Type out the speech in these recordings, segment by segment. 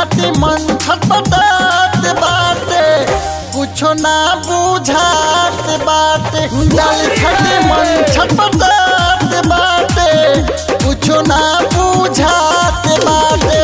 खाती मन छटपटात बाटे कुछो ना बुझात बाटे डाल खाती मन छटपटात बाटे कुछो ना बुझात बाटे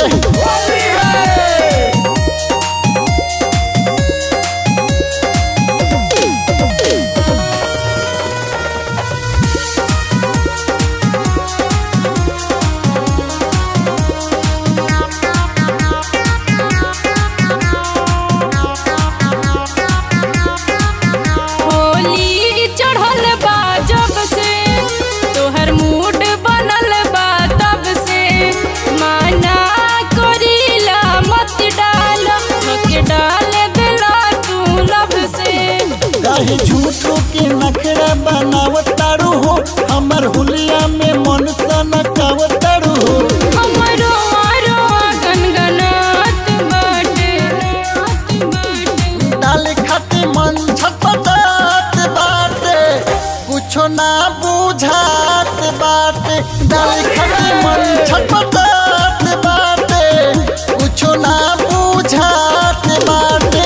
होली चढ़ल बा जब से तोहर मूड बनल बा तब से माना करीला मत डाल मके डाल दिला तू लब से काहे झूठो के नखरा बनावतारू हो हमर हुलिया में मन सनकावतारू हो हमरो आरो गनगनात बाटे डाल खाती मन छटपटात बाटे कुछो ना बुझात बाटे डाल खाती मन छटपटात बाटे कुछो ना बुझात बाटे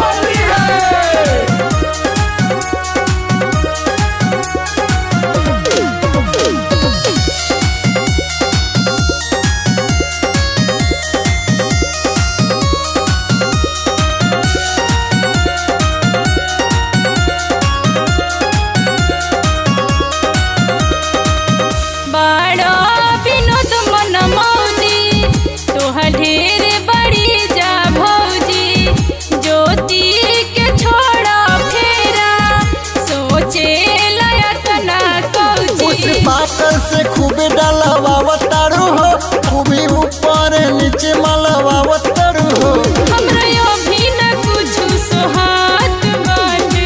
बड़ा विनोद मन मौजी तोहर ढेर बड़ी जा भौजी ज्योति के छोड़ा फेरा सोचे लायक ना उस कौजी पाकल से खूबे डलवावतारू हो खूबे ऊपर नीचे मलवावतारू हो हमरा यो भी न कुछ सुहात बाटे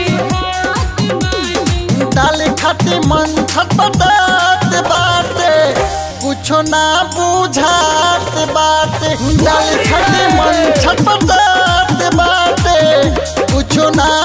डाल खाती मन छटपटात बाटे कुछो ना बुझात बाटे डाल खाती मन छटपटात बाटे कुछो ना